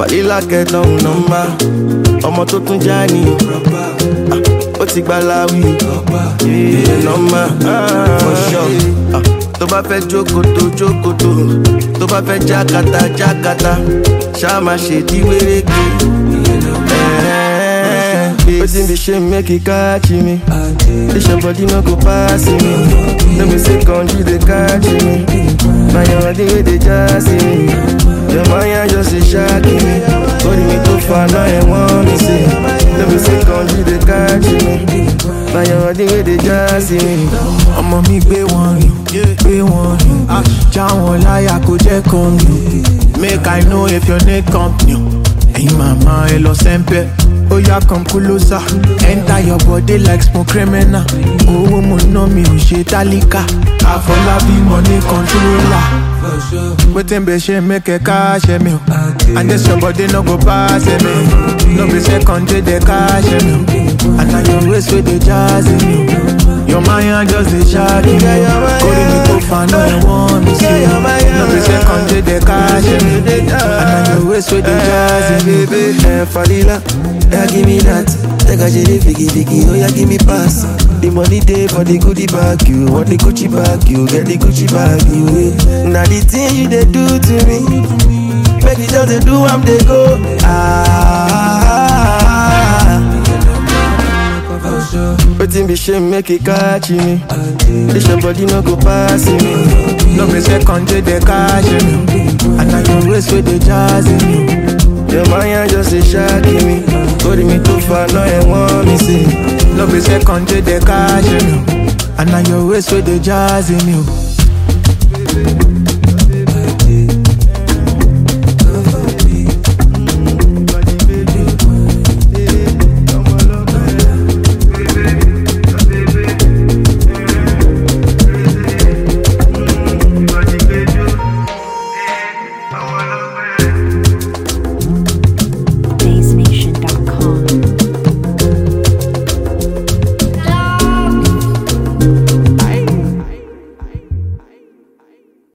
Fàlílà kẹtàn nọ́mbà. Ọmọ tó tún já ní. Ah, Ó ti gba láwí. Yeah, nọ́mbà. For sure. Ah, Tó bá fẹ́ jókòtò jókòtò. Tó bá fẹ́ jákàtà jákàtà. Ṣá máa ṣe di wéréke. Wetin be shame make e catch me? This your body no go pass me. No be say country dey catch me. Na your body wey dey jazz me. Your mind just dey shock me. Body me too far now and want me say. No be say country dey catch me. Na your body wey dey jazz me. ọmọ mi gbé wọn rìn gbé wọn rìn já wọn láyà kó jẹ́ kan rìn make i know if your name company ẹ̀yin màmá ẹ lọ sẹ́ńpẹ́ ó yá come closer enter your body like smoke criminal owó mo ná mi ò ṣe tálíkà àfọlábí money controller wetin be ṣe make ẹ káṣẹ mi o and this your body no go pass me no be second day dey káṣẹ mi o and na your waist wey dey jazz me o. Your mind just dey shock me Kórè mi tó fanu ẹ̀wọ̀n mi sí No be second day dey cash me And na your waist wey dey jazz me baby. Eh, Falila, yeah, give me that. Take a jelly, figgy, figgy, oh yeah, give me pass. The money day for the goodie bag, you want the Gucci bag, you get the Gucci bag, you. eh. Now the thing you they do to me, make it just they do, I'm they go. Ah. Wetin be shame make it catch me? This your body no go pass me. No be second day dey cash me And na your waist wey dey jazz me Your mind just dey shock me. Body me too far now and want me say. No be second day dey cash me And na your waist wey dey jazz me